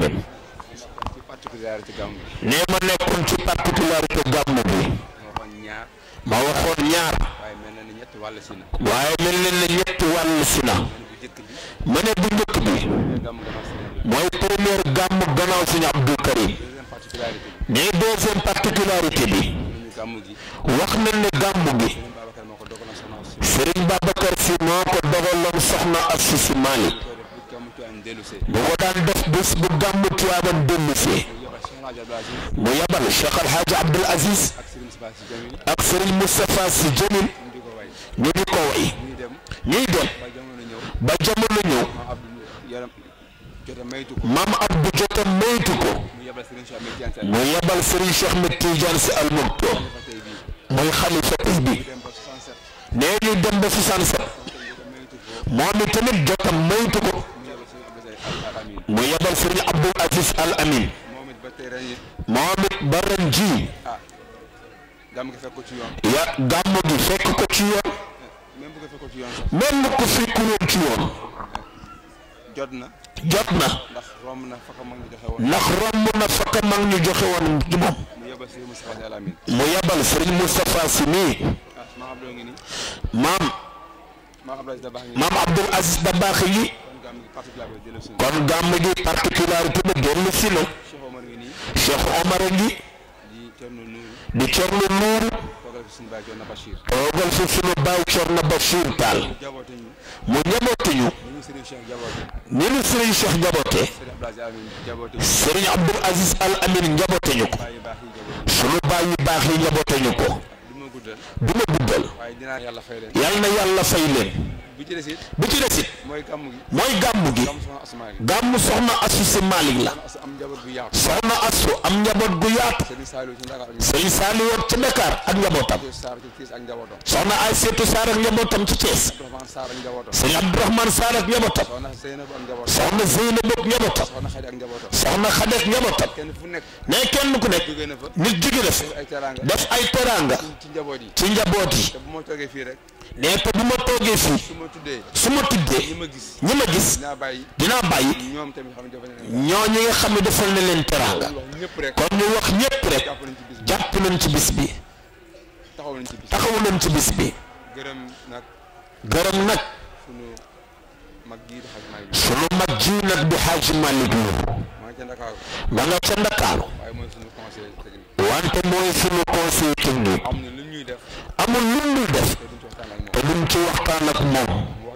amin ci particularité gàmm bi nee ma nekkoon ci particularité gàmm bi ma waxoon ñaar ma waxoon ñaar waaye mel na ni ñett wàll si na waaye mel na ne ñetti wàll si na bu njëkk bi ma ne bu njëkk bi gàmm gannaaw si na mooy première gàmm gannaaw suñu Abdou Karim deuxième particularité bi ne deuxième particularité bi ñu gàmm gi wax nañ ne gàmm gi Serigne Babacar moo ko dogaloon soxna si Serigne Babacar si moo ko dogaloon soxna Astou Sy Malick ko def bu gàmm ci am dellu see bu ko daan def bés bu gàmm Tiwaawan dellu see mu yebal Cheikh El Hadj Abdou Aziz mu yabal Cheikh Al Hadj Abdoul Aziz ak Serigne Moustapha Sy Jamil ak Serigne Moustapha Sy Jamil ñu di ko way ñu di ko way ñuy dem ñuy dem ba jamono ñëw ba jamono ñëw ma Abdou yaram jota maytu ko maam Abdou Jota maytu ko mu yebal Serigne Cheikh Ahmed Tidiane Sy mu yabal Serigne Cheikh Ahmed Tidiane Sy Al Maktoum fa tey bii muy xalifa tey bi dem ba 67 nee ñu dem ba 67 jota maytu ko moom it tamit jotam maytu ko mu yebal Serigne Abdou Aziz Al mu yabal Serigne Abdoul Aziz Al Amin Amin moom it ba tey ren it moom it ba ren ji ah gàmm gi fekk ko ci yoon ya gàmm gi fekk ko ci yoon même bu ko fekk ko ci yoon sax même bu ko fekkul woon ci yoon jot na jot na ndax romb na fa ko mag ñu joxe woon ndax romb na fakka mag ñu joxe woon ci moom mu yebal Serigne Moustapha Sy Al Amin mu yabal Serigne Moustapha Sy mii ah maam Abdou ngi nii maam maam Abdou Aziz da baax ngi nii maam Abdoul Aziz Dabakh yi kon gàmm gi particularité kon gàmm gi particularité jëlee suñu ba dellu si na Cheikh Omar ngi nii Cheikh Omar a ngi di Thierno Nourou di Thierno Nourou toogal fi suñu baay Thierno Bachir toogal fi sunu baay Thierno Bachir Tall jaboote ñu mu njabootuñu ni ñu Serigne Cheikh jaboote ni nu Serigne Cheikh njaboote Serigne Abdou Aziz Al Serigne Abdoul Aziz Al Amin jaboote Amin njabootuñu ko baay yu baax yi jaboote sunu baay yu baax yi njabootuñu ko du ma guddal du ma guddal waaye dinaa yàlla fay leen yal na yàlla fay leen bu ci des it bu ci des it mooy gàmm gi mooy gàmm gi gàmm soxna Asmaa gi gàmm soxna Astou Sy Malick la as am njaboot bu yaatu soxna Astou am njaboot gu yaatu Serigne Saliou ci Ndakaar ak sëñ Saliou woon ci Dakar ak njabootam Ndiou Sarr ci Thiès ak njabootam soxna Aïssatou Sarr ak njabootam ci Thiès Abdourahmane Sarr ak njabootam sëñ Abdourahmane Sarr ak njabootam soxna Zeynab ak njabootam soxna Zeynab ak njabootam soxna Xadi ak njabootam soxna Xade ak njabootam kenn fu nekk ne kenn ku nekk jóge na fa nit jóge na fi ay teraanga def ay teraanga ci njaboot yi ci njaboot yi te bu ma toogee fii rek ne te bu ma toogee fii su ma tuddee su ma ñi tuddee ma gis ñi ma gis dinaa bàyyi dinaa bàyyi ñoom tamit xam ne dafa ne ñoo ñi nga xam ne defal na leen teraanga wax ñëpp rek kon ñu wax ñépp rek jàpp nañ ci bis bi jàpp nañ ci bis bi taxaw nañ ci bis taxawu nañ ci bis bi gërëm nag gërëm nag sunu mag gii di xaj maay bi sunu mag ji nag di Hadji Malick Lo maa ngi ca Ndakaaru ma nga ca Ndakaaru waaye mooy sunu conseil technique wante mooy sunu conseil technique am na lu ñuy def amul lu muy def te duñ ci waxtaan te duñ ci waxtaan ak moom ak moom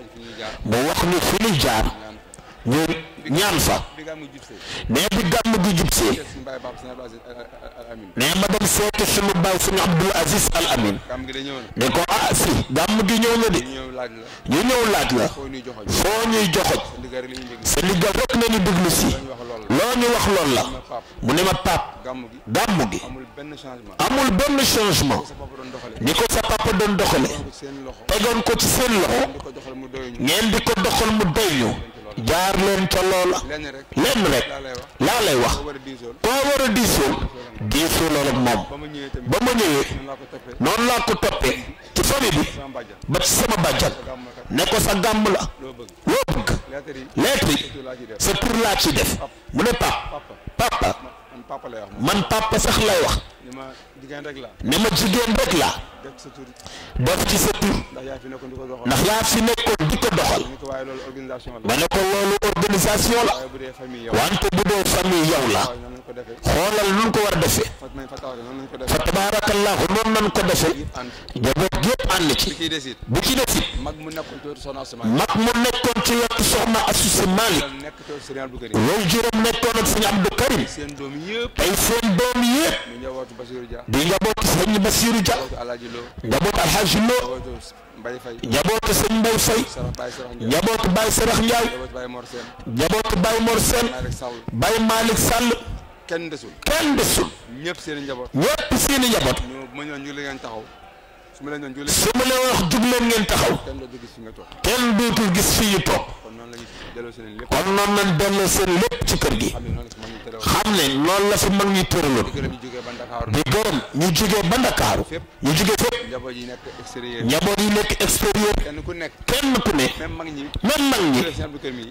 mu wax mu wax ñu fi ñuy jaar ni fi ñu jaar ñaan ñu ñaan fa bi nga am nga jubsee ne bi gàmm gi jubsee te suñu bàyyi Papa Sëñ Abdou Aziz Al Al Amin ne ma dem seeti sunu baay sunu Abdoul Aziz Al Amin gàmm gi da ñëw na ne ko ah si gàmm gi ñëw na de ñu ñëw laaj la ñu ñëw laaj la foo ñuy joxoñ foo ñuy joxoj sa ndigal rek la ñuy dégg sa liggal rek nañu déglu si ñu wax loolu loo ñu wax loolu la ma pap mu ne ma pap gàmm gi gàmm gi amul benn changement amul benn changement sa papa doon doxale ni ko sa papa doon doxale ko seen loxo tegoon ko ci seen loxo di ko doxal mu doy ñu ngeen di ko doxal mu doy ñu jaar leen ca loola lenn rek lenn rek laa lay wax laa lay wax boo war a diisool koo war a diisoo diisoo loolu ak moom ba ma ñëwee tamit ba ma ñëwee noonu laa ko toppee noonu laa ko toppee ci famille bi sama bàjjan ba ci sama bàjjan gàmm kat ne ko sa gàmm la loo bëgg loo bëgg lettre yi lettre yi surtout laa ci def sa tur laa ci def mu ne pap papa papa man papa lay wax moom man papa sax lay wax ni ma jigéen rek la ne ma jigéen rek laa def sa tur def ci sa tur ndax yaa fi nekkoon di ko doxal ndax yaa fi nekkoon di ko doxal ni ko waaye loolu organisation la ma ne ko loolu organisation la waaye bu dee famille yow wante bu dee famille yow la waaye noonu lañ ko defee xoolal nun ko war a defee fat nañ fa taxaw noonu lañ ko fa defee tabaarakallaahu noonu nan ko defee ànd njaboot gépp ànd ci bi ciy des it bu ci des it mag mu nekkoon ci wetu soxna Asma mag mu nekkoon ci wetu soxna Astou Sy Malick nekk ci wetu Serigne Abdou Karim loolu juróom nekkoon ak sëñ Abdou Karim seen doom yëpp tey seen doom yépp mu njabootu Basiru Dia di njabootu sëñ Bassirou Dia njabootu Alaaji Lo njabootu Alhaji Lo njabootu Mbaye Faye njabootu sëñ Mbay Fay Sarax Baye Sarax Ndiaye njabootu Baye Sarax Ndiaye njabootu Baye Mor Sène njabootu Baye Mor Sène Malick Sall Baye Malick Sall kenn desul kenn desul ñëpp seen i njaboot ñépp seeni njaboot ñoo bu ma ñëwoon ñu li ngeen taxaw su ma leen doon julli su ma leen wax jug leen ngeen taxaw kenn doo gis fi nga toog kenn dootul gis fii ñu toog kon noonu la ñuy delloo seen lépp kon noonu lañ delloo seen lépp ci kër gi xam ne noonu la si mag ñu tere woon xam ne loolu la fi mag ñi tëraloon di gërëm ñu jógee ba Ndakaaru di gërëm ñu jugee ba Ndakaaru fépp ñu jugee fépp njaboot yi nekk extérieur njaboot yi nekk extérieur kenn ku nekk kenn ku ne même mag ñi même mag ñi jëlee seen Abdou Karim yi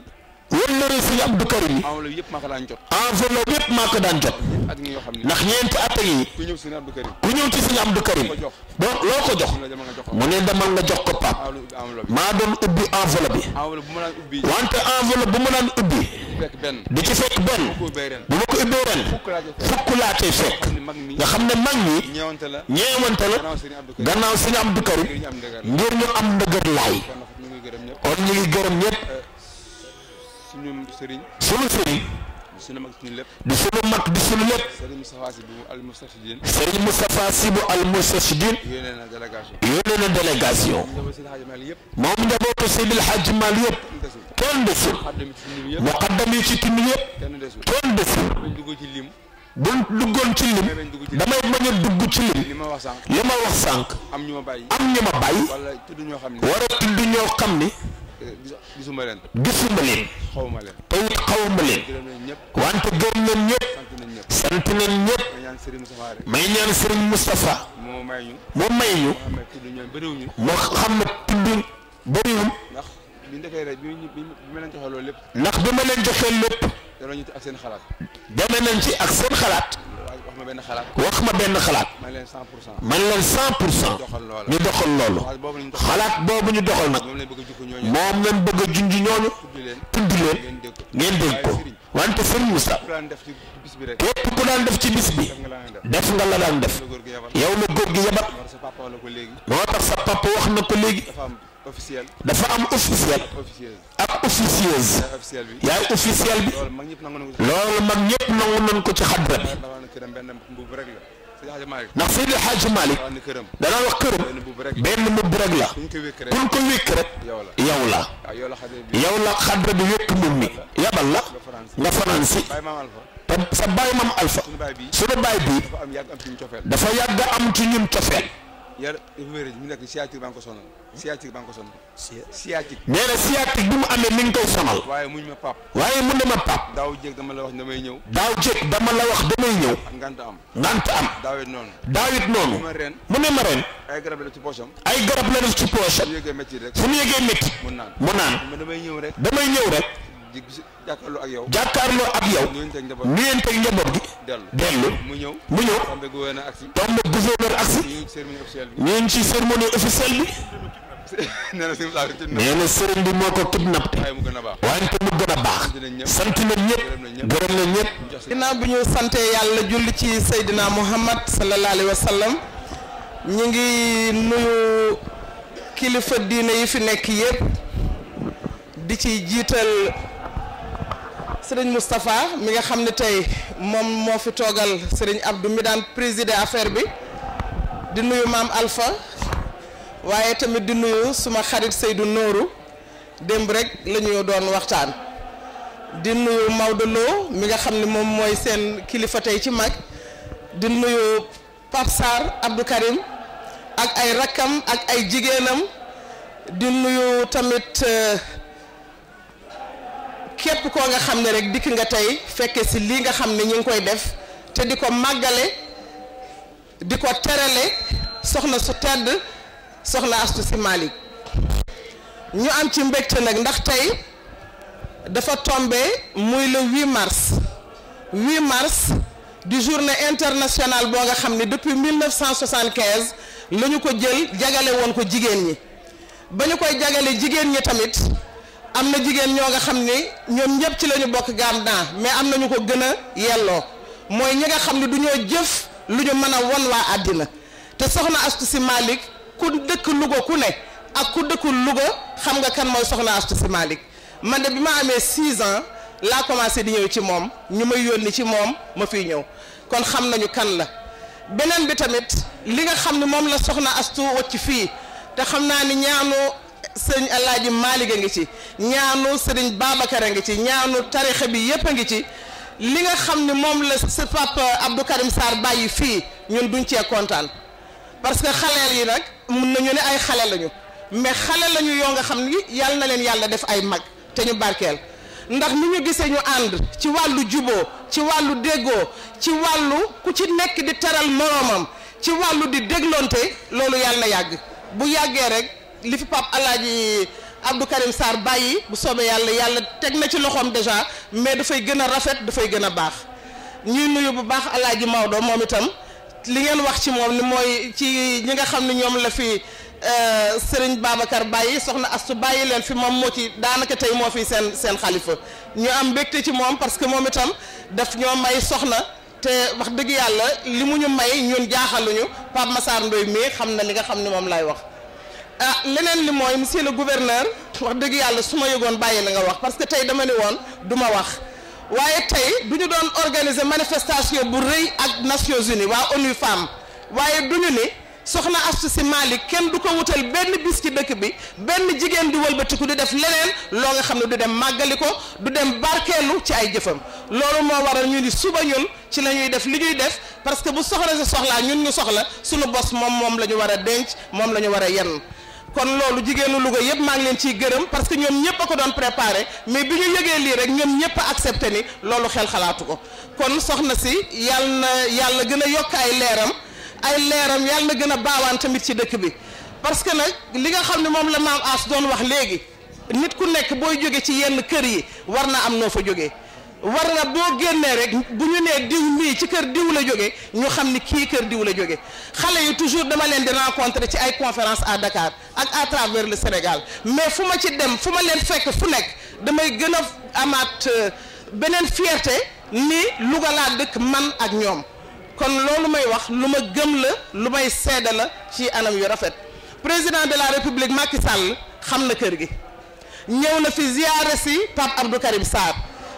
wëllëre sëñ Abdou Karim yi enveloppe yëpp maa ko daan jot enveloppe yëpp maa ko daan jot at ngi yoo xam ne ndax ñeenti at yi ku ñëw sëñ Abdou Karim ku ñëw ci sëñ Abdou Karim ko jox donc loo ko jox mu la demal nga jox ko mu ne demal nga jox ko pap enveloppe enveloppe maa doon ubbi enveloppe bi enveloppe bu ma daan ubbi wante enveloppe bu ma daan ubbi fekk benn di ci fekk benn ko ubbee ren bu ma ko ubbee ren fukk laa jot fukk laa cay fekk xam ne mag mi nga xam ne mag ñi ñeewante la ñeewante la gannaaw sëñ Abdou Karim gannaaw sëñ Abdou Karim ngir ñu am ndëgër ngir ñu am ndëgër laay kon nag ñu ngi gërëm ñëpp kon ñu ngi gërëm ñëpp suñu sëriñ sunu sëriñ suñu mag suñu lépp di sunu mag di sunu lépp sëriñ Moustapha Sy bu al Moustafidine sëriñ Moustapha Sy bu al Moustarchidine yónnee na délégation yónnee na délégation ñu defal seen xaaji Mali yëpp moom njabootu Seydil Hadji Mal yëpp kenn desul kenn desul xam dem ci lim yëpp muqaddam yi ci tund yëpp kenn desul kenn desul bañ dugg ci lim bu duggoon ci lim bañ dugg ci lim damay bañ a dugg ci lim li ma wax sànq li ma wax sànq am ñu ma bàyyi am ñu ma bàyyi wala tudd ñoo xam ne war a tudd ñoo xam ni eh, gis- gisuma leen gisuma leen xawma leen te it xawma leen gërëm nañ ñëpp wante gërëm leen ñëpp sant nañ ñëpp sant nañ ñëpp ma ñaan sëriñ Moustapha rek may ñaan sëriñ Moustapha moo may ñu mu may ñu xam ne tudd ñoom bëriwuñu moo xam ne tudd bëriwul ndax biñu defee rek bi ñu bi ma leen joxee loolu lépp ndax bi ma leen joxee lépp danañu ak seen xalaat deme nañ ci ak seen xalaat waaye wax ma benn xalaat wax ma benn xalaat ma leen 100 pour cent man leen cent pour cent doxal loola ñu doxal loolu xalaat boobu lañu doxal xalaat boobu ñu doxal nag moom lañ bëgg a jukko ñooñu moom lañ bëgg a junj ñooñu tudd leen tudd leen ngeen dégg ko ngeen dégg ko wante sëriñ Moussa ku daan def ci bis bi rek képp ku daan def ci bis bi def nga la def def nga la daan def la góor gi yabal yow la góor gi yabat war sa papa wala ko léegi moo tax sa papa wax na ko léegi dafa am officiel dafa am officiel officiel ak officieuse officiel bi yaay officiel bi loolu mag ñëpp nangu na ko loolu mag ñëpp nangu nañ ko ci xadra bi dafa ne këram benn mbubb rek la sëñ Hadji Malick ndax Seydi Hadji Malick dafa ne këram danaa wax këram benn mbubb rek benn mbubb rek la ku ñu ko wékk rek kuñ ko wékk rek yow la yow la waaw yow la xale bi yow la xadra bi wékk mbubb mi yabal la nga France nga fanaan si bàyyi maam Alpha te sa baay mam alpha suñu baay bi sunu baay bi dafa am yàgg am ci ñu cofeel dafa yàgg am ci ñun cofeel yar dafa wér mu nekk sciatique baa ngi ko sonal sciatique baa ngi ko sonal sciatique nee na sciatique bi mu amee mi ngi koy sonal waaye muñ ma pap waaye mu ne ma pap daaw jéeg dama la wax ne damay ñëw daaw jéeg dama la wax damay ñëw ak ngant am ngant am daawet noonu daawit noonu ma ren mu ne ma ren ay garab la ci poosam ay garab la def ci poche su yëgee métti rek fu mu yegee métti mu naan mu naan ma damay ñëw rek damay ñëw rek di gis jàkkaarloo ak yow jàkkaarloo ak yow nuyu teg njaboot nuyenteeg njaboot gi dellu dellu mu ñëw mu ñëw tombe gouverneur ak si tombe gouverneur agsi ñu ngi cérémonie officielle bi ñu ngi ci cérémonie officielle bi nee na si saa tëdd na nee na sëriñ bi moo ko kidnappé waaye mu gën a baax wante mu gën a baax sant nañ ñëpp gërëm nañ ñëpp ginnaaw bi ñu sante yàlla julli ci Seydina Muhammad sallallahu alayhi wa sallam ñu ngi nuyu kilifa diine yi fi nekk yépp di ci jiital sëriñ Moustapha mi nga xam ne tey moom moo fi toogal sëriñ Abdou mi daan présider affaire bi di nuyu maam Alpha waaye tamit di nuyu suma xarit Seydou Nooru démb rek la ñu doon waxtaan di nuyu Maodo Lo mi nga xam ne moom mooy seen kilifa tey ci mag di nuyu Pape Sarr Abdou Karim ak ay rakkam ak ay jigéenam di nuyu tamit képp koo nga xam ne rek dikk nga tey fekke si lii nga xam ne ñu ngi koy def te di ko màggale di ko terale soxna su tedd soxna Astu Si Malick ñu am ci mbégte nag ndax tey dafa tombé muy le 8 mars 8 mars di journée internationale boo nga xam ne depuis 1975 la ñu ko jël jagale woon ko jigéen ñi ba ñu koy jagale jigéen ñi tamit am na jigéen ñoo nga xam ni ñoom ñëpp ci la ñu bokk gaam naa mais am na ñu ko gën a yelloo mooy ñi nga xam ne du ñoo jëf lu ñu mën a won waa àddina te soxna Astu Si Malick ku dëkk Louga ku ne ak ku dëkkul Louga xam nga kan mooy soxna Astu Si Malick man de bi ma amee 6 ans laa commencé di ñëw ci moom ñu may yónni ci moom ma fiy ñëw kon xam nañu kan la beneen bi tamit li nga xam ne moom la soxna Astu wacc fii te xam naa ni ñaanu sëñ Alaaji Maalik a ngi ci ñaanu sëriñ Babacar a ngi ci ñaanu tarixa bi yépp a ngi ci li nga xam ne moom la sa papa Abdou Karim Sarr bàyyi fii ñun duñ cee kontaan parce que xaleel yi nag mun nañu ne ay xale lañu mais xale lañu yoo nga xam ni yàlla na leen yàlla def ay mag te ñu barkeel ndax ni ñu gisee ñu ànd ci wàllu juboo ci wàllu déggoo ci wàllu ku ci nekk di teral moroomam ci wàllu di déglonte loolu yàlla na yàgg bu yàggee rek li fi pap alaaji Abdou Karim Sarr bàyyi bu soobee yàlla yàlla teg na ci loxoom déjà mais dafay gën a rafet dafay gën a baax ñuy nuyu bu baax Alaaji Maodo moom itam li ngeen wax ci moom ni mooy ci ñi nga xam ne ñoom la fi Serigne Babacar bàyyi soxna Astu bàyyi leen fi moom moo ci daanaka tey moo fi seen seen xalifa ñu am mbégte ci moom parce que moom itam daf ñoo may soxna te wax dëgg yàlla li mu ñu may ñun jaaxaluñu Pape Massar Ndoye mii xam na li nga xam ne moom lay wax ah leneen li mooy monsieur le gouverneur wax dëgg yàlla su ma yëgoon bàyyi la nga wax parce que tey dama ne woon du ma wax waaye tey du ñu doon organiser manifestation bu rëy ak Nations Unies waa ONU Femmes waaye du ñu ni soxna Astou Sy Malick kenn du ko wutal benn bis ci dëkk bi benn jigéen di wëlbatiku di def leneen loo nga xam ne du dem màggali ko du dem barkeelu ci ay jëfam loolu moo waral ñu ni suba ñun ci la ñuy def li ñuy def parce que bu soxla si soxlaa ñun ñu soxla suñu bos moom moom la ñu war a denc moom la ñu war a yenn kon loolu jigéenu Louga yëpp maa ngi leen ciy gërëm parce que ñoom ñëpp a ko doon préparé mais bi ñu yëgee lii rek ñoom ñëpp a accepté ni loolu xel xalaatu ko kon soxna si yàlla na yàlla gën a yokk ay leeram ay leeram yàlla na gën a baawaan tamit ci dëkk bi parce que nag li nga xam ne moom la maam As doon wax léegi nit ku nekk booy jóge ci yenn kër yi war na am noo fa jógee war na boo génnee rek bu ñu nee diw mii ci kër diw la jóge ñu xam ni kii kër diw la jóge xale yi toujours dama leen di rencontrer ci ay conférence à Dakar ak à travers le Sénégal mais fu ma ci dem fu ma leen fekk fu nekk damay gën a amaat beneen fierté ni Louga laa dëkk man ak ñoom kon loolu may wax lu ma gëm la lu may seede la ci anam yu rafet président de la république Macky Sall xam na kër gi ñëw na fi ziyaare si Pape Abdou Karim Sarr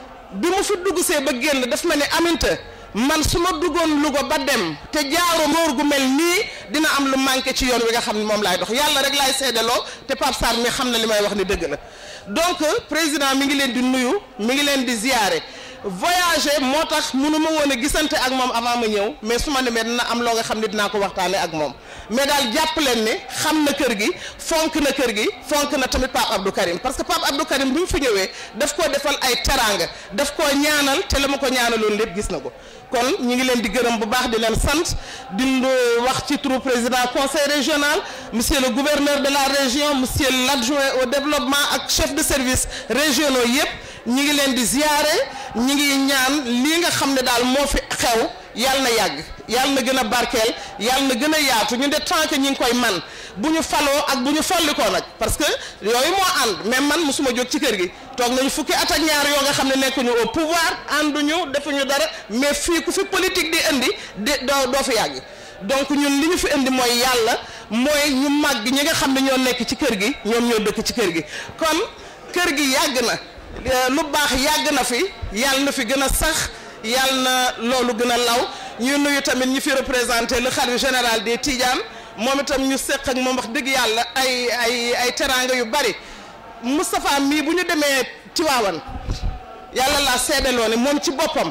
bi mu fi dugg see ba génn daf ma ne aminta man su ma duggoon Louga ba dem te jaaro ngóor gu mel nii dina am lu manqué ci yoon wi nga xam ne moom laay dox yàlla rek laay seedaloo te Pape Sarr mi xam na li may wax ni dëgg la donc président mi ngi leen di nuyu mi ngi leen di ziyaare voyager moo tax munu ma woon a gisante ak moom avant ma ñëw mais su ma demee dina am loo nga xam ne dinaa ko waxtaane ak moom mais daal jàpp leen ne xam na kër gi fonk na kër gi fonk na tamit Pape Abdou Karim parce que Pape Abdou Karim bi mu fi ñëwee daf koo defal ay teraanga daf koo ñaanal te la ma ko ñaanaloon lépp gis na ko kon ñu ngi leen di gërëm bu baax di leen sant di wax ci turu président conseil régional monsieur le gouverneur de la région monsieur l'adjoint au développement ak chef de service régionaux yëpp ñi ngi leen di ziyaare ñi ngi ñaan lii nga xam ne daal moo fi xew yàlla na yàgg yàlla na gën a barkeel yàlla na gën a yaatu ñu de tant que ñi ngi koy man bu ñu faloo ak bu ñu follikoo nag parce que yooyu moo ànd mais man mosuma jóg ci kër gi toog nañu fukki at ak ñaar yoo nga xam ne nekkuñu au pouvoir ànduñu defuñu dara mais fii ku fi politique di indi di doo doo fi yàgg donc ñun li ñu fi indi mooy yàlla mooy ñu màgg ñi nga xam ne ñoo nekk ci kër gi ñoom ñoo dëkk ci kër gi kon kër gi yàgg na lu baax yàgg na fi yàlla na fi gën a sax yàlla na loolu gën a law ñu nuyu tamit ñi fi représenté le khalife général des Tidianes moom itam ñu seq ak moom wax dëgg yàlla ay ay ay teraanga yu bari Moustapha mii bu ñu demee Tiwaawan yàlla laa seedaloo ne moom ci boppam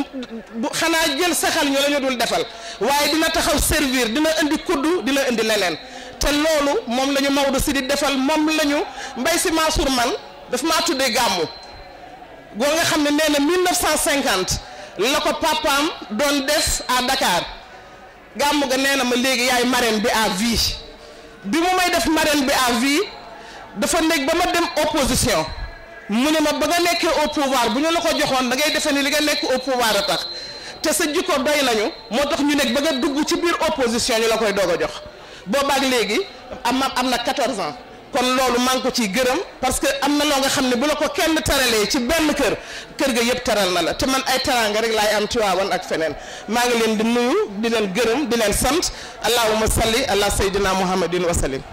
bu xanaa jël saxal ñu la ñu dul defal waaye dina taxaw servir dina indi kuddu dina indi leneen te loolu moom la ñu Maodo si di defal moom la ñu Mbay Si Mansour man daf maa tuddee gàmmu goo nga xam ne nee na 1950 la ko papaam doon def à Dakar gàmmu ga nee na ma léegi yaay marraine bi à vie bi mu may def marraine bi à vie dafa nekk ba ma dem opposition mu ne ma ba nga nekkee au pouvoir bu ñu la ko joxoon da ngay defee ni li nga nekk au pouvoir a tax te sa jikko doy nañu moo tax ñu nekk ba nga dugg ci biir opposition ñu la koy doog a jox boobaak léegi am na am na 14 ans kon loolu maa ngi ko ciy gërëm parce que am na loo nga xam ne bu la ko kenn teralee ci benn kër kër ga yëpp teral na la te man ay teraanga rek laay am Tiwaawan ak feneen maa ngi leen di nuyu di leen gërëm di leen sant allahumma salli ala sayyidina muhammadin wa sallim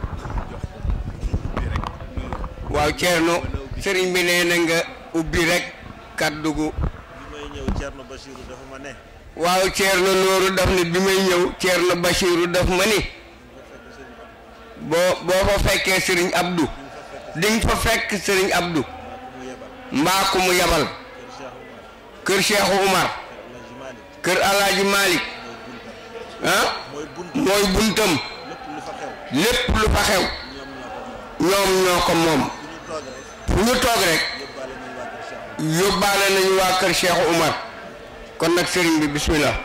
waaw Thierno sëriñ bi nee na nga ubbi rek kàddu gu bi may ñëw Thierno Bachirou dafa ma ne waaw Thierno Nooru daf ne bi may ñëw Thierno Bachirou daf ma ni boo boo fa fekkee sëriñ Abdou di nga fa fekk sëriñ Abdou mbaa ku mu yabal kër Cheikh Oumar kër Alaaji Malick ah mooy buntam lépp lu fa xew ñoom ñoo ko moom fu ñu toog rek yóbbaale nañu waa kër Cheikh Oumar kon nag sëriñ bi bismillah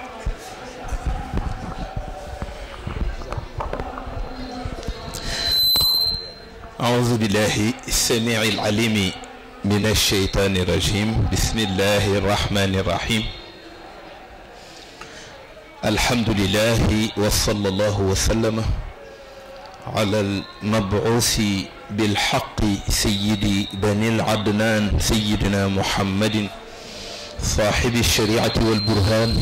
أعوذ بالله السميع العليم من الشيطان الرجيم بسم الله الرحمن الرحيم الحمد لله وصلى الله وسلم على المبعوث بالحق سيد بني العدنان سيدنا محمد صاحب الشريعة والبرهان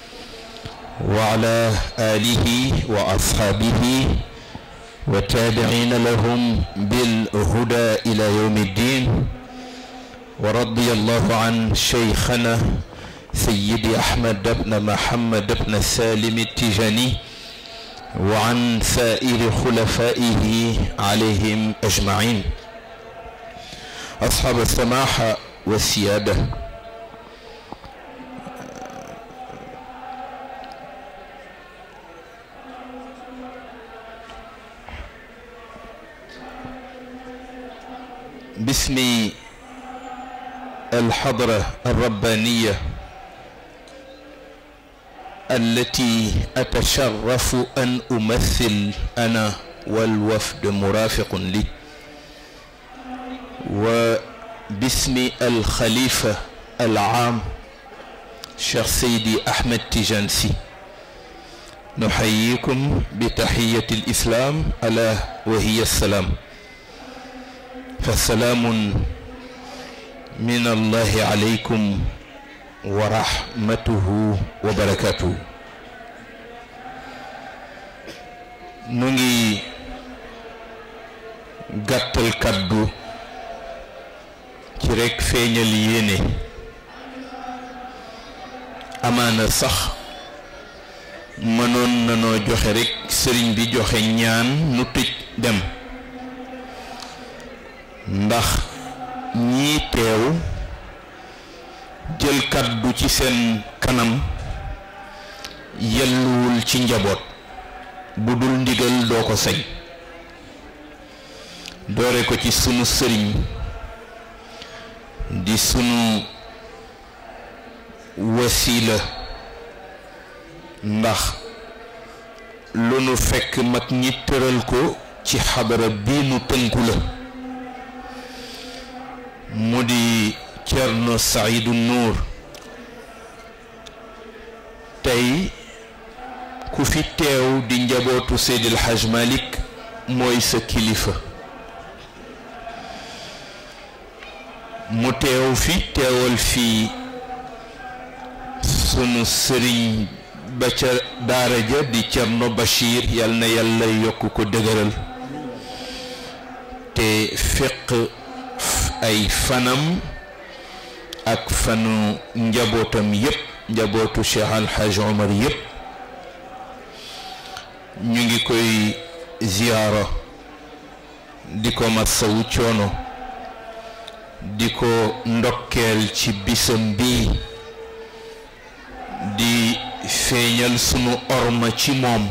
وعلى آله وأصحابه وتابعين لهم بالهدى إلى يوم الدين ورضي الله عن شيخنا سيدي أحمد بن محمد بن سالم التجاني وعن سائر خلفائه عليهم أجمعين أصحاب السماحة والسيادة باسم الحضرة الربانية التي أتشرف أن أمثل أنا والوفد مرافق لي وباسم الخليفة العام شيخ سيدي أحمد تيجانسي نحييكم بتحية الإسلام ألا وهي السلام فسلام من الله عليكم ورحمته وبركاته nu ngi gàttal kàddu ci rekk feeñal yéene amaana sax mënoon nanoo joxe rekk sëriñ bi joxe ñaan nu tëj dem ndax ñii teew jël kàddu ci seen kanam yelluwul ci njaboot bu dul ndigal doo ko sañ doore ko ci sunu sëriñ di sunu wasiila ndax lu nu fekk mag ñi tëral ko ci xadara bii nu tënku la mu di Cerno Saidu Nuur tey ku fi teew di njabootu Seydil Haj Malik mooy sa kilifa mu teew fi teewal fii sunu sëriñ ba ca daara ja di Cerno Bachir yal na yàlla yokk ko dëgëral te féq ay fanam ak fanu njabootam yépp njabootu Cheikh Al Hadj Omar yépp ñu ngi koy ziyaara di ko masawu coono di ko ndokkeel ci bisam bi di feeñal sunu orma ci moom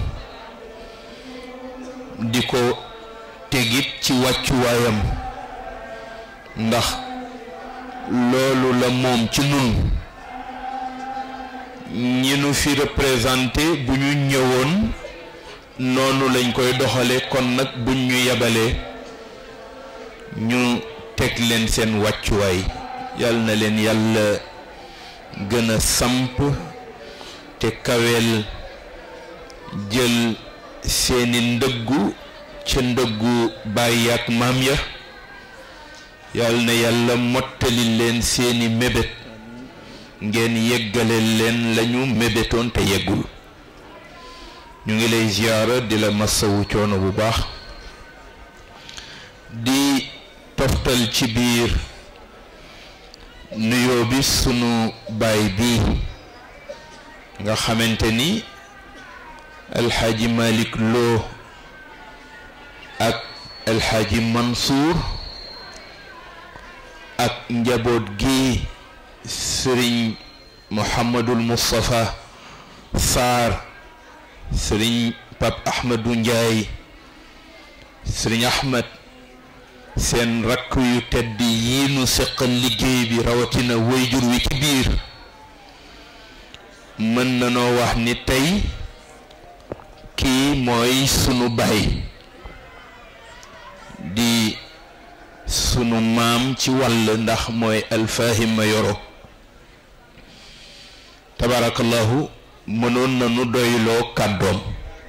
di ko tegit ci wàccuwaayam ndax loolu la moom ci nun ñi nu fi représenté bu ñu ñëwoon noonu lañ koy doxale kon nag buñ ñu yebalee ñu teg leen seen wàccuwaay yal na leen yàlla gën a samp te kaweel jël seeni ndëggu ca ndëggu bàyyi ak maam ya yal na yàlla mottali leen seeni mébét ngeen yeggale leen lañu mébétoon te yeggul ñu ngi lay ziyaara di la masawu coono bu baax di toftal ci biir nuyoo bi sunu baay bi nga xamante ni alxaaji Malick Lo ak alxaaji Mansour ak njaboot gi sëriñ Mouhamadul Moustapha Sarr sëriñ Pape Ahmadou Ndiaye sëriñ Ahmed seen rakk yu tedd yi nu seqal liggéey bi rawatina wayjur wi ci biir mën na noo wax ni tey kii mooy sunu baay di sunu maam ci wàll ndax mooy alfahim ma yoro tabarakallahu mënoon na nu doyloo kàddoom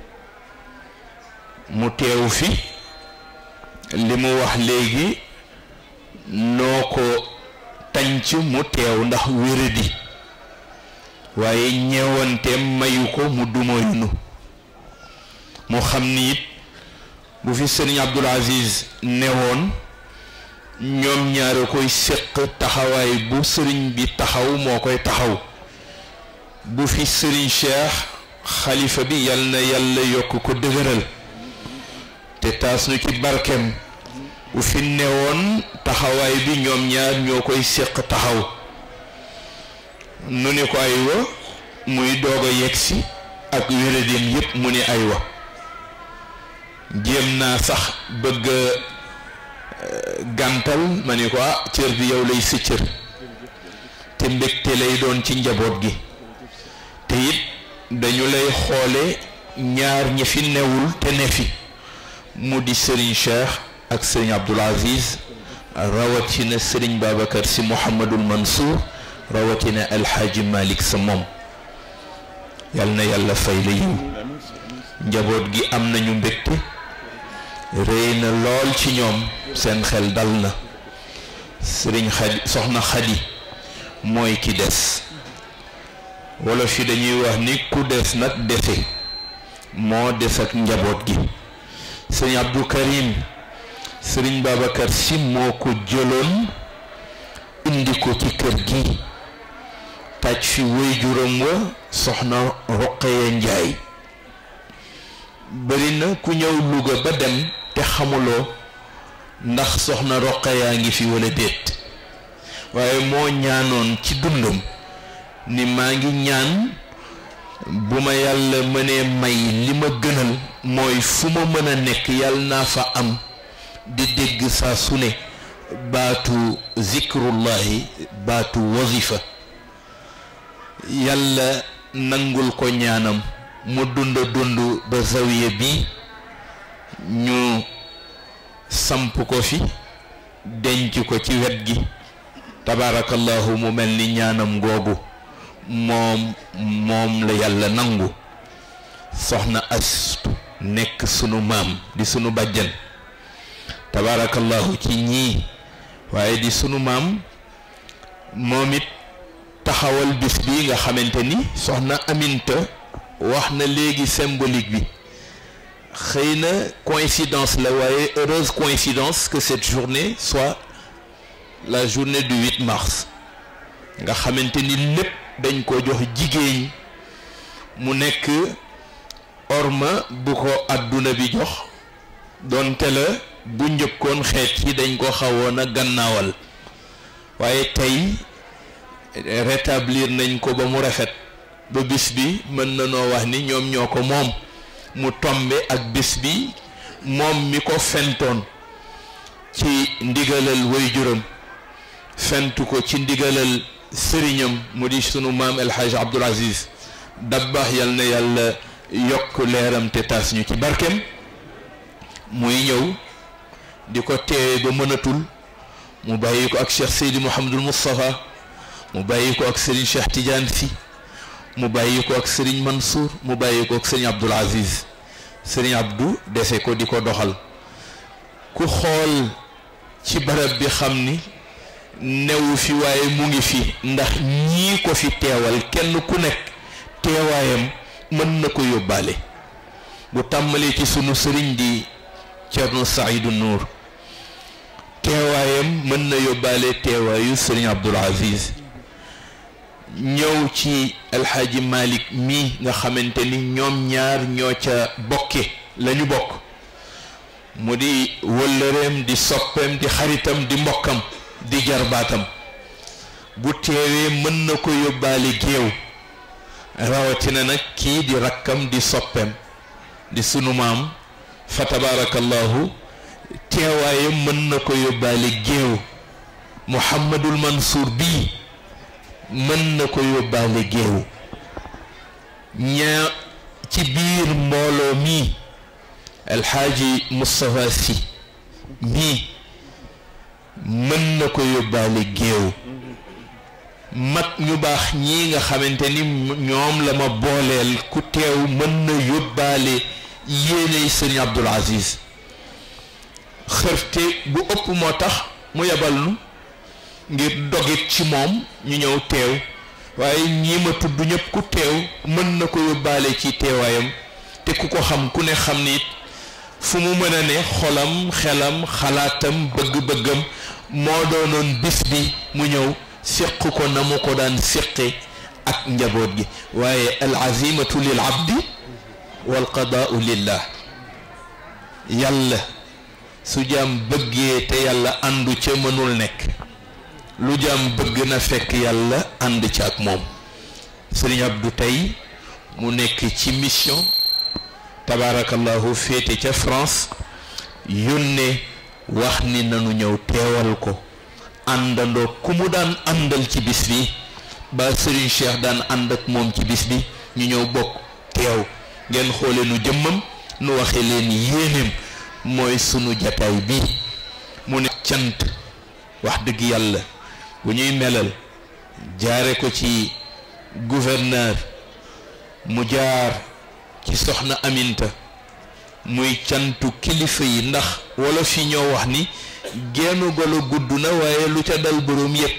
mu teew fi li mu wax léegi noo ko tànc mu teew ndax wéradi waaye ñeewanteem mayu ko mu dumoyunu mu xam ni it bu fi sëriñ Abdul Aziz newoon ñoom ñaare koy séq taxawaay bu sëriñ bi taxaw moo koy taxaw bu fi sëriñ Cheikh xalifa bi yal na yàlla yokk ko dëgëral te taas nu ci barkeem bu fi newoon taxawaay bi ñoom ñaar ñoo koy séq taxaw nu ni ko aywa muy doog a yegsi ak wéradin yépp mu ni aywa jéem naa sax bëgg gàntal ma ni ko ah cër bi yow lay sa cër te mbégte lay doon ci njaboot gi te it dañu lay xoole ñaar ñi fi newul te ne fi mu di Serigne Cheikh ak Serigne Abdoul Aziz rawatina Serigne Babacar si Mouhamadul Mansour rawatina Alxaaji Malick sa moom yal na yàlla fay la yiw njaboot gi am nañu mbégte rëy na lool ci ñoom seen xel dal na sëriñ xadi soxna xadi mooy ki des wolof yi dañuy wax ni ku des nag dese moo des ak njaboot gi sëriñ Abdou Karim sëriñ Babacar si moo ko jëloon indi ko ci kër gi taj fi waajuram wa soxna Roqaya Njaay bari na ku ñëw Louga ba dem te xamuloo ndax soxna Roqaya ngi fi walla déet waaye moo ñaanoon ci dundam ni maa ngi ñaan bu ma yàlla mënee may li ma gënal mooy fu ma mën a nekk yàlla naa fa am di dégg saa su ne baatu zikrullahi baatu wazifa yàlla nangul ko ñaanam mu dund dund ba zawiya bi ñu samp ko fi denc ko ci wet gi tabaarakallahu mu mel ni ñaanam googu moom moom la yàlla nangu soxna astu nekk sunu maam di sunu bàjjan tabaarakallahu ci ñii waaye di sunu maam moom it taxawal bis bi nga xamante ni soxna Aminta wax na léegi symbolique bi xëy na coïncidence la waaye heureuse coïncidence que cette journée soit la journée du 8 mars nga xamante ni lépp dañ ko jox jigéen mu nekk orma bu ko àdduna bi jox doonte la bu njëkkoon xeet yi dañ ko xawoon a gannaawal waaye tey rétablir nañ ko ba mu rafet ba bis bi mën na noo wax ni ñoom ñoo ko moom mu tombe ak bis bi moom mi ko fentoon ci ndigalal waajuram fentu ko ci ndigalal sëriñam mu di sunu maam El Hadj Abdoul Aziz Dabakh yal na yàlla yokk leeram te tas ñu ci barkeem muy ñëw di ko teewe ba mënatul mu bàyyi ko ak Cheikh Seydi Mouhamadul Moustapha mu bàyyi ko ak Serigne Cheikh Tidiane Sy mu bàyyi ko ak Serigne Mansour mu bàyyi ko ak Serigne Abdoul Aziz Serigne Abdou dese ko di ko doxal ku xool ci barab bi xam ni newu fi waaye mu ngi fi ndax ñii ko fi teewal kenn ku nekk teewaayam mën na ko yóbbaale bu tàmbalee ci sunu sëriñ di Thierno Saïdou Nour teewaayam mën na yóbbaale teewaayu sëriñ Abdoul Aziz ñëw ci alxaaji Malick mii nga xamante ni ñoom ñaar ñoo ca bokke lañu bokk mu di wëllëreem di soppeem di xaritam di mbokkam di jarbaatam bu teewee mën na ko yóbbaale géew rawatina nag kii di rakkam di soppeem di sunu maam fa tabaarakallahu teewaayam mën na ko yóbbaale géew Muhammadul Mansour bii mën na ko yóbbaale géew ñaa ci biir mbooloo mii alxaaji Moustapha Sy mii mën na ko yóbbaale géew mag ñu baax ñii nga xamante ni ñoom la ma booleel ku teew mën na yóbbaale yéeney sëriñ Abdul Aziz xërte bu ëpp moo tax mu yebal nu ngir dogit ci moom ñu ñëw teew waaye ñii ma tudd ñëpp ku teew mën na ko yóbbaale ci teewaayam te ku ko xam ku ne xam ni it fu mu mën a ne xolam xelam xalaatam bëgg-bëggam moo doonoon bis bi mu ñëw séq ko na mu ko daan séqe ak njaboot gi waaye al azimatu lil abdi wal qadaau lillah yàlla su jaam bëggee te yàlla àndu ca mënul nekk lu jaam bëgg na fekk yàlla ànd ca ak moom sëriñ Abdou tey mu nekk ci mission tabaarakallahu féete ca France yónnee wax ni nanu ñëw teewal ko àndandoo ku mu daan àndal ci bis bi ba Serigne Cheikh daan ànd ak moom ci bis bi ñu ñëw bokk teew ngeen xoole nu jëmmam nu waxe leen yéeneem mooy sunu jataay bi mu ne cant wax dëgg yàlla bu ñuy melal jaare ko ci gouverneur mu jaar ci soxna Aminta muy cantu kilifa yi ndax wolof yi ñoo wax ni génn golo gudd na waaye lu ca dal boroom yépp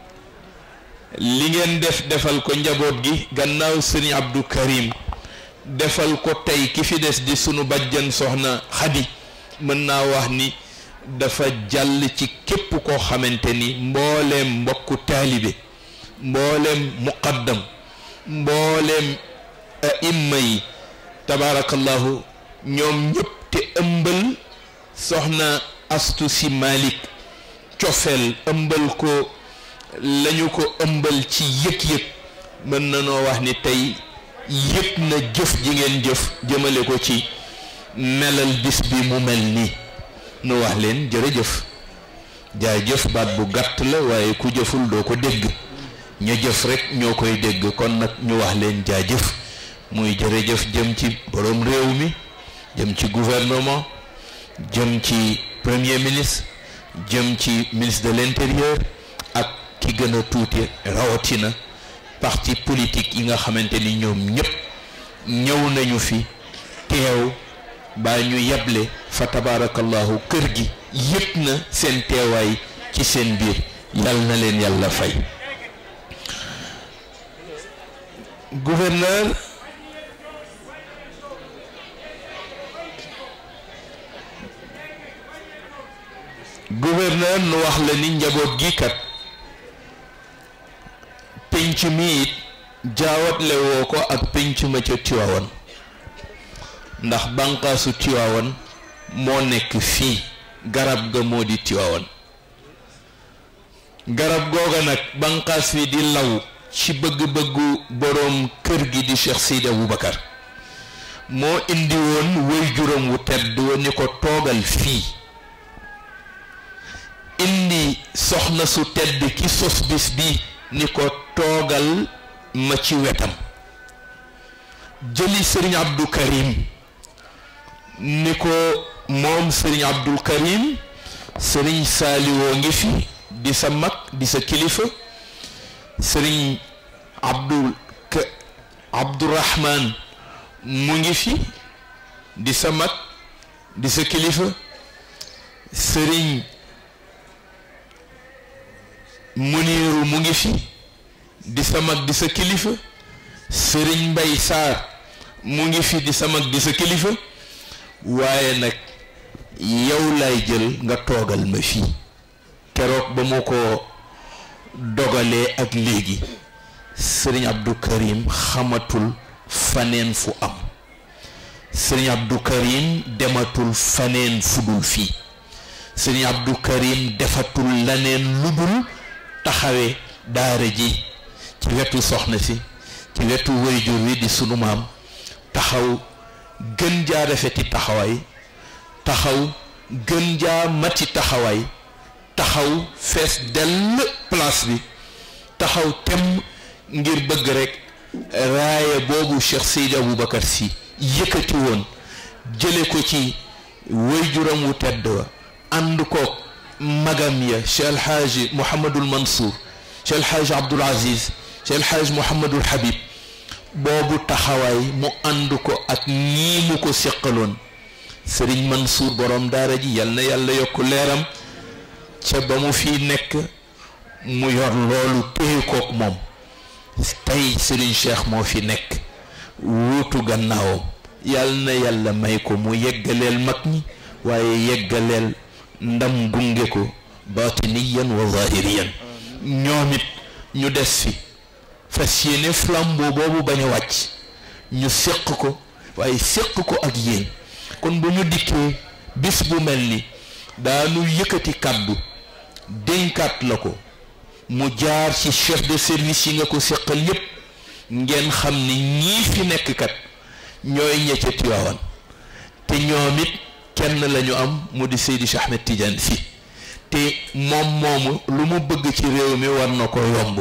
li ngeen def defal ko njaboot gi gannaaw sëriñ Abdou Karim defal ko tey ki fi des di sunu bajjan soxna Xadi mën naa wax ni dafa jàll ci képp koo xamante ni mbooleem mbokku taalibe mbooleem muqaddam mbooleem aimma yi tabaarakallahu ñoom ñëpp te ëmbal soxna astu si Malick cofeel ëmbal ko lañu ko ëmbal ci yëg-yëg mën na noo wax ni tey yëg na jëf ji ngeen jëf jëmale ko ci melal bis bi mu mel nii nu wax leen jërëjëf jaajëf baat bu gàtt la waaye ku jëful doo ko dégg ña jëf rek ñoo koy dégg kon nag ñu wax leen jaajëf muy jërëjëf jëm ci borom réew mi jëm ci gouvernement jëm ci premier ministre jëm ci ministre de l'intérieur ak ki gën a tuuti rawatina parti politique yi nga xamante ni ñoom ñëpp ñëw nañu fi teew baa ñu yeble fa tabaarakallahu kër gi yëpp na seen teewaay ci seen biir yal na leen yàlla fay gouverneur gouverneur nu wax la ni njaboot gi kat pénc mi it jaawatle woo ko ak pénc ma ca Tiwaawan ndax bànqaasu Tiwaawan moo nekk fii garab ga moo di Tiwaawan garab googa nag bànqaas wi di law ci bëgg-bëggu boroom kër gi di Cheikh Seydi Aboubacar moo indi woon way juróom wu tedd wa ni ko toogal fii indi soxna su tedd ki sos bis bi ni ko toogal ma ci wetam jëli sëriñ Abdou Karim ni ko moom sëriñ Abdou Karim sëriñ Saaliwoo ngi fi di sa mag di sa kilifa sëriñ Abdul Ka Abdourahman mu ngi fi di sa mag di sa kilifa sëriñ Muniiru mu ngi fi di sa mag di sa kilifa sëriñ Mbay Saar mu ngi fi di sa mag di sa kilifa waaye nag yow lay jël nga toogal ma fii keroog ba mu ko dogalee ak léegi sëriñ Abdou Karim xamatul faneen fu am sëriñ Abdou Karim dematul faneen fu dul fii sëriñ Abdou Karim defatul laneen lu dul taxawe daara ji ci wetu soxna si ci wetu wayjur wi di sunu maam taxaw gën jaa rafeti taxawaay taxaw gën jaa mati taxawaay taxaw fees dell place bi taxaw tem ngir bëgg rek raaya boobu Cheikh Seydi Aboubacar Sy yëkkati woon jële ko ci wayjuram wu tedd wa ànd koog magam ya Cheikh El Hadj Mouhamadul Mansour Cheikh El Hadj Abdoul Aziz Cheikh El Hadj Mouhamadul Habib boobu taxawaay mu ànd ko ak ñii mu ko seqaloon Serigne Mansour borom daara ji yal na yàlla yokk leeram ca ba mu fi nekk mu yor loolu téye kook moom tey Serigne Cheikh moo fi nekk wuutu gannaawam yal na yàlla may ko mu yeggaleel mag ñi waaye yeggaleel ndam gunge ko batiniyan wa zahiriyan ñoom it ñu des fi fas yéene flambeau boobu bañ a wàcc ñu séq ko waaye séq ko ak yéen kon bu ñu dikkee bis bu mel ni daanu yëkkati kàddu dénkaat la ko mu jaar ci chef de service yi nga ko séqal yépp ngeen xam ni ñii fi nekk kat ñooy ña ca Tiwaawan te ñoom it kenn lañu am mu di Seydi Cheikh Ahmed Tidiane Sy te moom moomu lu mu bëgg ci réew mi war na ko yomb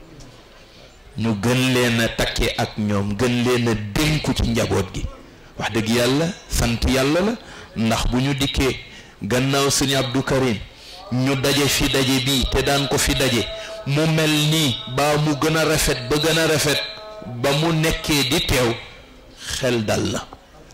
ñu gën leen a takke ak ñoom gën leen a dénku ci njaboot gi wax dëgg yàlla sant yàlla la ndax bu ñu dikkee gannaaw sëñ Abdou Karim ñu daje fi daje bii te daan ko fi daje mu mel nii baa mu gën a rafet ba gën a rafet ba mu nekkee di teew xel dal la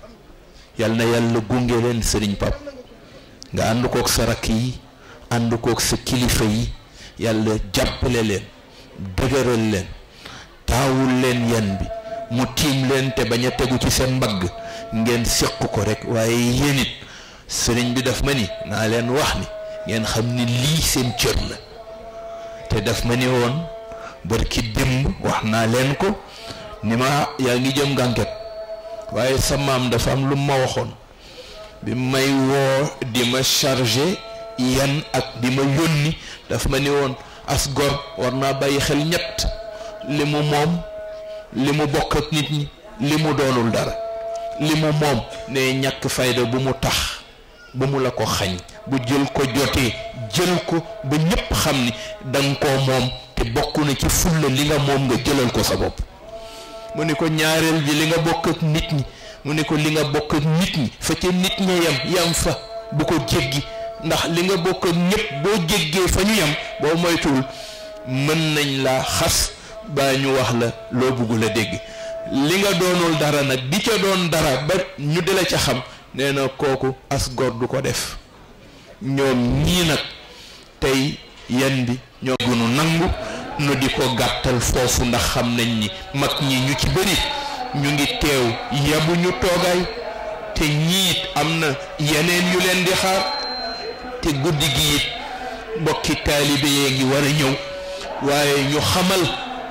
yal na yàlla gunge leen sëriñ pap nga ànd kook sa rakk yi ànd kook sa kilifa yi yàlla jàppale leen dëgëral leen taawul leen yan bi mu tiim leen te bañ a tegu ci seen mbagg ngeen séq ko rek waaye yéen it sëriñ bi daf ma ni naa leen wax ni ngeen xam ni lii seen cër la te daf ma ni woon barki démb wax naa leen ko ni ma yaa ngi jëm gànket waaye sa maam dafa am lu ma waxoon bi may woo di ma chargé yan ak di ma yónni daf ma ni woon as gor war naa bàyyi xel ñett li mu moom li mu bokk ak nit ñi li mu doonul dara li mu moom ne ñàkk fayda bu mu tax bu mu la ko xañ bu jël ko jotee jël ko ba ñépp xam ni danga koo moom te bokk na ci fulla li nga moom nga jëlal ko sa bopp mu ni ko ñaareel bi li nga bokk ak nit ñi mu ni ko li nga bokk ak nit ñi fa ca nit ña yam yam fa bu ko jéggi ndax li nga bokk ak ñépp boo jéggee fa ñu yam boo moytuwul mën nañ laa xas baa ñu wax la loo bëggul a dégg li nga doonul dara nag di ca doon dara ba ñu di la ca xam nee na kooku as góor du ko def ñoom ñii nag tey yan bi ñoo gënu nangu nu di ko gàttal foofu ndax xam nañ ni mag ñi ñu ci bëri ñu ngi teew yabu ñu toogaay te ñiit am na yeneen yu leen di xaar te guddi gi it mbokki taalibe yee ngi war a ñëw waaye ñu xamal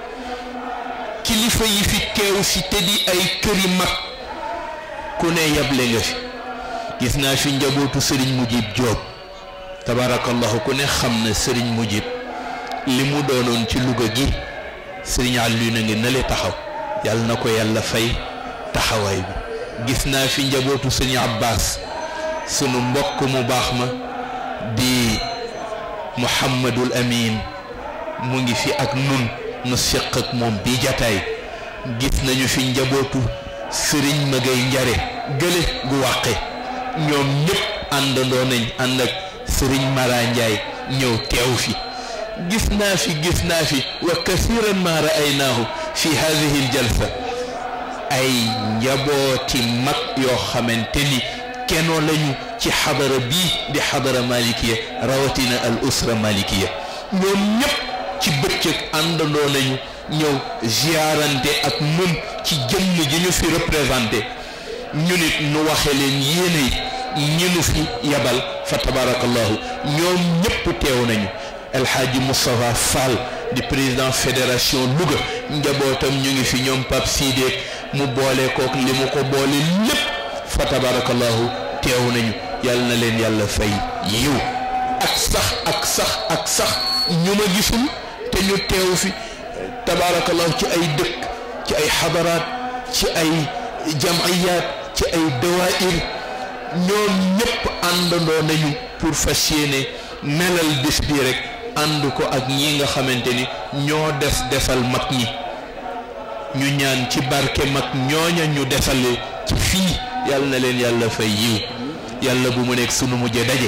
kilifa yi fi teew si te di ay këri mag ku ne yable nga fi gis naa fi njabootu sëriñ Mujib Joob tabarakallahu ku ne xam na sëriñ Mujib li mu doonoon ci Louga gi sëriñ Aliou na ngi nale taxaw yàlla na ko yàlla fay taxawaay bi gis naa fi njabootu sëriñ Abbas sunu mbokk mu baax ma di Muhammadul Amin mu ngi fi ak nun nu séq ak moom bi jataay gis nañu fi njabootu sëriñ Magay Njare gële gu wàqe ñoom ñëpp àndandoo nañ ànd ak sëriñ Mara Njaay ñëw teew fi gis naa fi gis naa fi wa kasiran ma ra'aynaahu fi hadihi aljalsa ay njabooti mag yoo xamante ni kenoo lañu ci xadara bii di xadara malikiya rawatina al usra malikiya ñoom ñëpp ci bëccëg àndandoo nañu ñëw ziarante ak nun ci jëmm ji ñu fi représenté ñu nit nu waxe leen yéene ñi nu fi yabal fa tabarakallahu ñoom ñëpp teew nañu El Hadji Moustapha Fall di président fédération Louga njabootam ñu ngi fi ñoom Pape Sidé mu boole kook li mu ko boole lépp fa tabarakallahu teew nañu yàlla na leen yàlla fay yiw ak sax ak sax ak sax ñu ma gisul te ñu teew fi tabaarakallahu ci ay dëkk ci ay xadaraat ci ay jamayaat ci ay dawaayir ñoom ñëpp àndandoo nañu pour fas yéene melal bés bi rek ànd ko ak ñi nga xamante ni ñoo des defal mag ñi ñu ñaan ci barke mag ñooña ñu defale ci fii yàlla na leen yàlla fay yiw yàlla bu mu nekk sunu mujje daje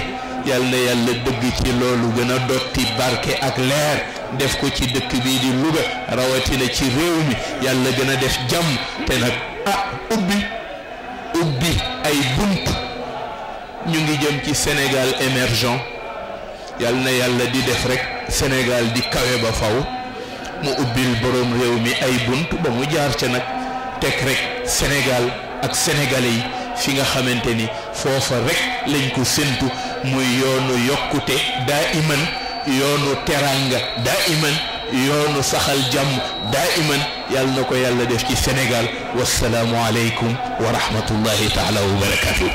yal na yàlla dëgg ci loolu gën a dotti barke ak leer def ko ci dëkk bii di Louga rawatina ci réew mi yàlla gën a def jàmm te nag ah ubbi ubbi ay bunt ñu ngi jëm ci Sénégal émergent yal na yàlla di def rek Sénégal di kawe ba faw mu ubbil boroom réew mi ay bunt ba mu jaar ca nag teg rek Sénégal ak sénégalais yi fi nga xamante ni foofa rek lañ ko séntu muy yoonu yokkute daa iman yoonu teranga daa iman yoonu saxal jàmm daa iman yàlla na ko yàlla def ci Sénégal wasalaamu aleykum wa rahmatullahi taala wa barakatuhu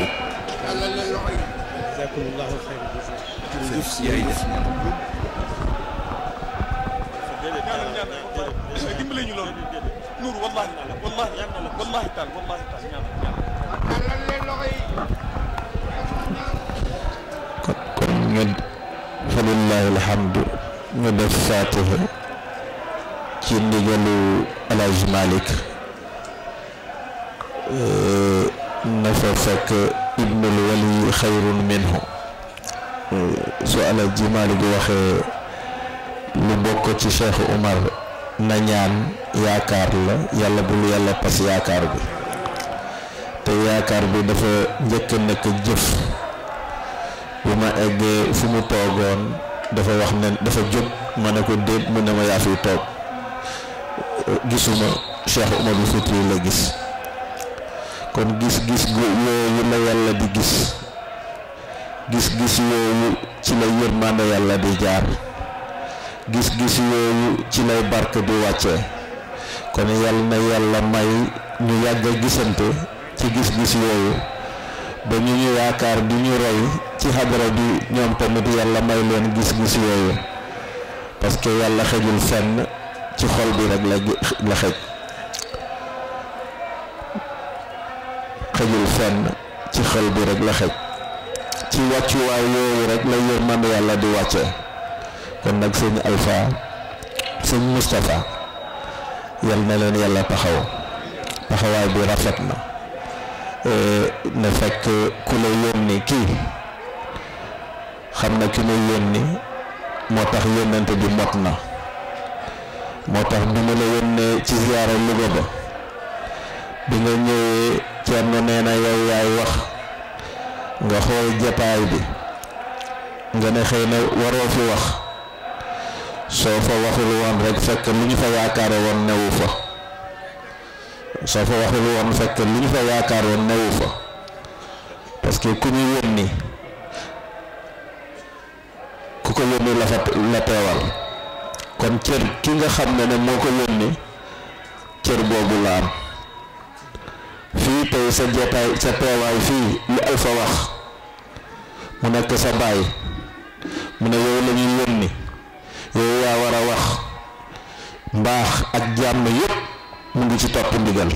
dimbale ñu loolu nuur wallahi wallahi wallahi taal wallahi taal ñaan kon ñu fa lillahi alhamdu ñu def fatiha ci ndigalu Alaaji Malik na fa fekk ibnul wali xayrun minhu su Alaaji Malik waxee lu bokk ci Cheikh Umar na ñaan yaakaar la yàlla bul yàlla pas yaakaar bi te yaakaar bi dafa njëkk a nekk jëf bu ma eggee fu mu toogoon dafa wax ne dafa jóg ma ne ko déet mu ne ma yaa fi toog gisuma Cheikh Umar bi Fouti la gis kon gis-gis gu yooyu la yàlla di gis gis-gis yooyu ci la yërmande yàlla di jaar gis-gis yooyu ci lay barke di wàccee kon yàlla na yàlla may ñu yàgg a gisante ci gis-gis yooyu ba ñu ñu yaakaar di ñu roy ci xadara bi ñoom tamit yàlla may leen gis-gis yooyu parce que yàlla xejul fenn ci xol bi rek la la xej xejul fenn ci xol bi rek la xej ci wàccuwaay yooyu rek la yërmande yàlla di wàcce kon nag sëñ Alpha sëñ Moustapha yal na leen yàlla taxaw taxawaay bi rafet na ne fekk ku la yónni kii xam na ki muy yónni moo tax yónnante bi mot na moo tax bi mu la yónnee ci ziyaara Louga ba bi nga ñëwee Thierno nee na yow yaay wax nga xool jataay bi nga ne xëy na waroo fi wax soo fa waxul woon rek fekk lu ñu fa yaakaare woon newu fa soo fa waxul woon fekk lu ñu fa yaakaar woon newu fa parce que ku ñu yónni ku ko yónni la fa la teewal kon cër ki nga xam ne ne moo ko yónni cër boobu la am fii tey sa jotaay sa teewaay fii lu Alpha wax mu nekk sa baay mu ne yow la ñuy yónni yow yaa war a wax mbaax ak jàmm yépp mu ngi ci topp ndigal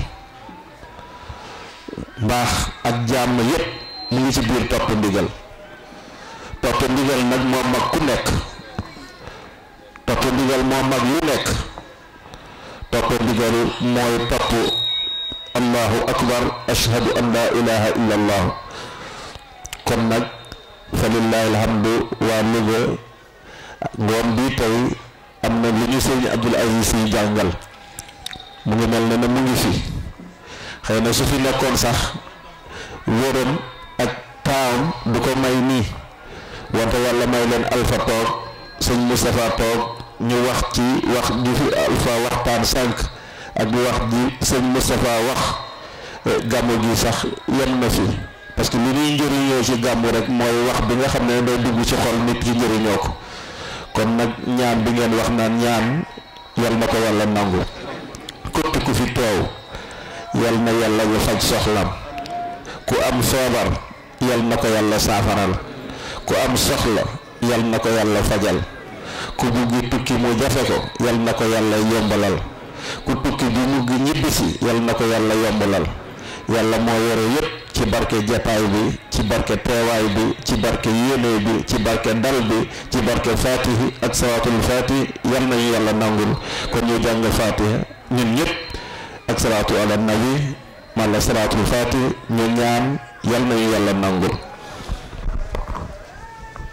mbaax ak jàmm yépp mu ngi ci biir topp ndigal topp ndigal nag moo mag ku nekk topp ndigal moo mag lu nekk topp ndigal mooy topp allahu akbar ashhadu an la ilaha illa allah kon nag fa lillahi alhamdu waa Louga ngoon bii tey am na lu ñu sëñ Abdul Aziz yi jàngal mu ngi mel ne ne mu ngi fi xëy na su fi nekkoon sax wóoram ak taawam du ko may nii wante yàlla may leen alpha toog sëñ Moustapha toog ñu wax ci wax ji fi alpha waxtaan sànq ak wax ji sëñ Moustapha wax gàmmu gi sax yem na fi parce que li ñuy njëriñoo ci gàmmu rek mooy wax bi nga xam ne day dugg ci xol nit ki njëriñoo ko kon nag ñaan bi ngeen wax naan ñaan yal na ko yàlla nangu képp ku fi teew yal na yàlla ñu faj soxlam ku am feebar yal na ko yàlla saafaral ku am soxla yal na ko yàlla fajal ku buggi tukki mu jafe ko yal na ko yàlla yombalal ku tukki bi mugg ñibbisi yal na ko yàlla yombalal yàlla moo yore yépp ci barke jataay bi ci barke teewaay bi ci barke yéene bi ci barke dal bi ci barke fatihi ak salaatul fatihi yal nañu yàlla nangul kon ñu jàng fatiha ñun ñëpp ak salaatu ala nabi mala salaatul fatihi ñu ñaan yal nañu yàlla nangul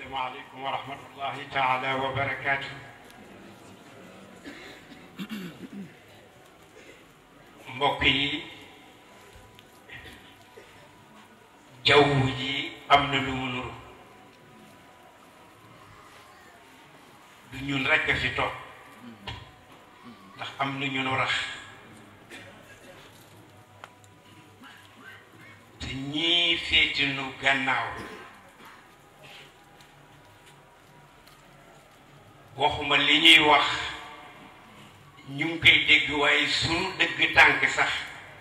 asalaamaaleykum wa rahmatullahi taala wa barakaatu. mbokk yi jaww ji am na lu mu nuru du ñun rekk a fi toog ndax am na ñu nu rax te ñii féeti nu gannaaw waxuma li ñuy wax ñu ngi koy dégg waaye sunu dëgg tànk sax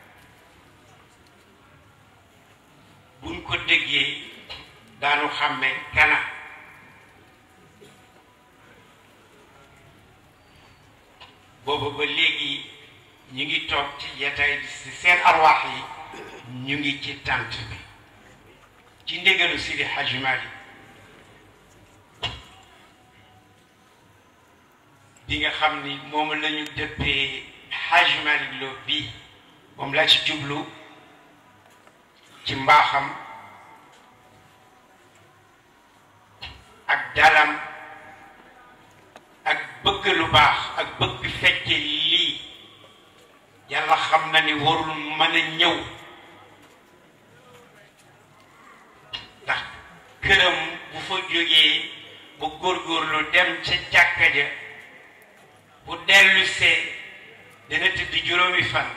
buñ ko déggee daanu xàmme kana booba ba léegi ñu ngi toog ci jataay ci seen arwaax yi ñu ngi ci tànt bi ci ndégalu Sidi Hadj Malick bi nga xam ni moom lañu dëppee Hadj Malick Lo bii moom laa ci jublu ci mbaaxam ak dalam ak bëgg lu baax ak bëgg fekke lii yàlla xam na ni warul mën a ñëw ndax këram bu fa jógee ba góorgóorlu dem ca jàkka ja bu dellusee dana tëdd juróomi fan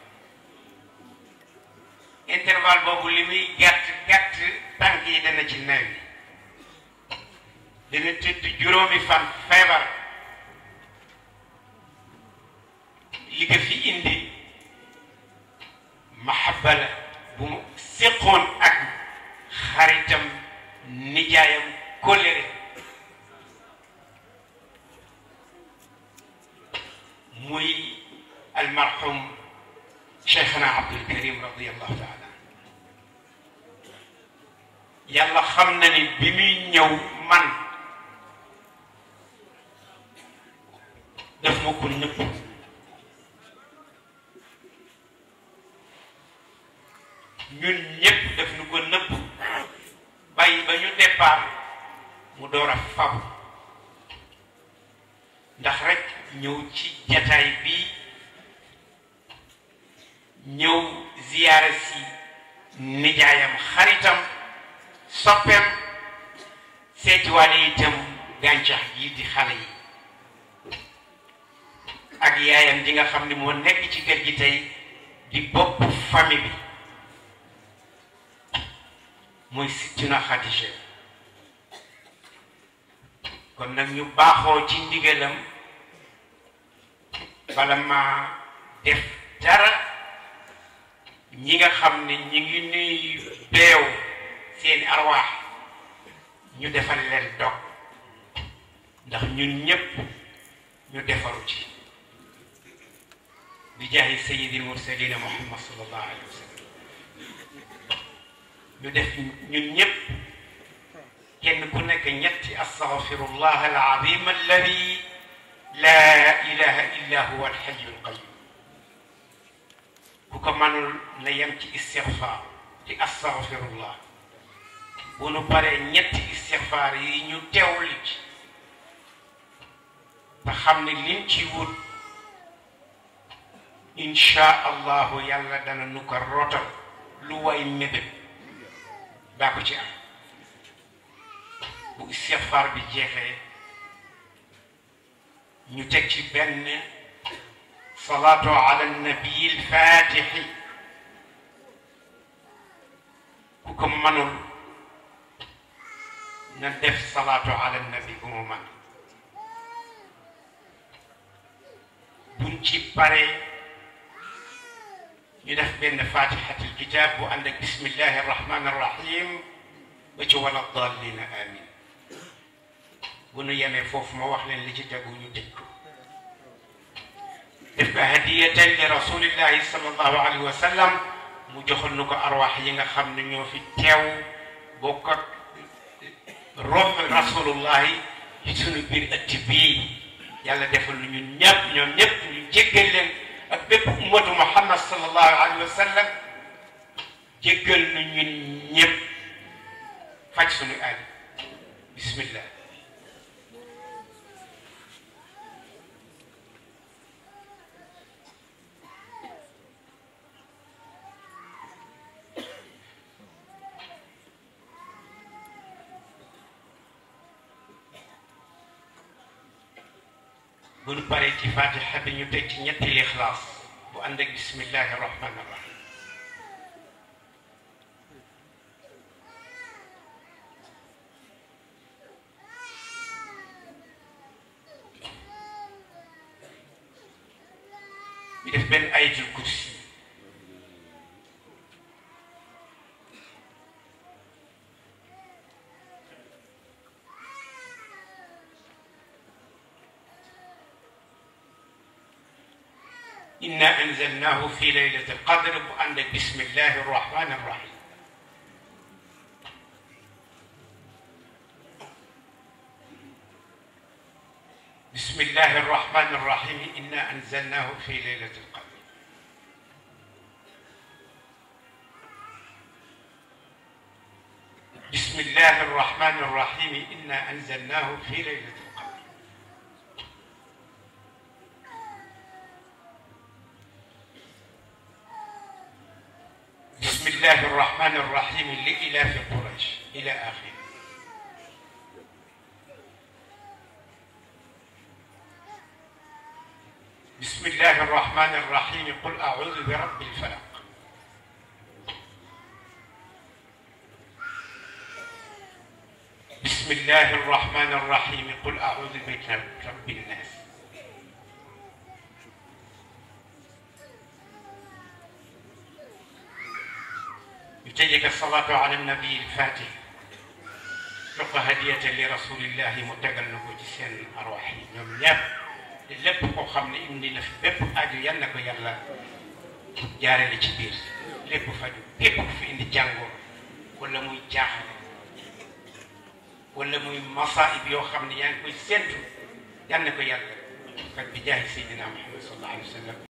intervalle boobu li muy gàtt gàtt tànk yi dana ci neew yi dana tëdd juróomi fan feebar li ko fi indi mahabba la bu mu séqoon ak xaritam nijaayam kóllëre muy almarhum cheikhna Abdul Karim radiallahu taala yàlla xam na ni bi muy ñëw man daf ma ko nëpp ñun ñépp daf nu ko nëpp bàyyi ba ñu départ mu door a fab ndax rek ñëw ci jataay bi ñëw ziyaara si nijaayam xaritam soppeem seetiwaale itam gàncax yi di xale yi ak yaayam di nga xam ni moo nekk ci kër gi tey di bopp famille bi mooy Sittina Xadija kon nag ñu baaxoo ci ndigalam bala ma def dara ñi nga xam ne ñi ngi nuy beew seeni arwaax ñu defal leen dog ndax ñun ñépp ñu defaru ci bi jaahi sayyidil mursalina muhammad sallallahu alayhi wa sallam ñu def ñun ñépp kenn ku nekk ñetti astaghfirullah alazim alladi la ilaha illa huwa alxayu alqayum ku ko manul na yem ci istixfaar ci astaghfirullah bu nu paree ñetti istixfaar yi ñu teewli ci te xam ne liñ ci wut insha allahu yàlla dana nu ko rotal lu way mébét daa ko ci am bu istixfaar bi jeexee ñu teg ci benn salaatu ala nabii lfatixi ku ko manul na def salaatu ala nabi bu mu man buñ ci paree ñu def benn fatixatul kitab bu ànd ak bismillahi arrahmani arrahim ba ci wala dallina amin bu nu yemee foofu ma wax leen li ci tegu ñu tëj ko def ko hadiyatan li rasulillahi sallallahu alayhi wa sallam mu joxal nu ko arwaax yi nga xam ne ñoo fi teew bokk ak rob rasulullahi ci sunu biir ëtt bii yàlla defal nu ñun ñëpp ñoom ñëpp ñu jéggal leen ak bépp ummatu muhammad sallallahu alayhi wa sallam jéggal nu ñun ñëpp faj sunu aaj bismillah bu nu paree ci fatiha bi ñu teg ci ñetti lixlaas bu ànd ak bismillahi rahmani rahim ñu def benn ayatul kursi إنا أنزلناه في ليلة القدر وعندك بسم الله الرحمن الرحيم بسم الله الرحمن الرحيم إنا أنزلناه في ليلة القدر بسم الله الرحمن الرحيم إنا أنزلناه في ليلة القدر بسم الله الرحمن الرحيم لإلاف قريش إلى آخره بسم الله الرحمن الرحيم قل أعوذ برب الفلق بسم الله الرحمن الرحيم قل أعوذ برب الناس يتجك الصلاة على النبي الفاتح لقى هدية لرسول الله متقلب جسين أرواحي ñoom ñëpp te lépp koo xam ne indi na fi bépp aju yal na ko yàlla jaarale ci biir lépp faju képp ku fi indi jàngoor wala muy jaaxle wala muy masaib yoo xam ne yaa ngi koy séntu yal na ko yàlla faj bi jaahi Seydina Muhammad sallallahu alayhi wa sallam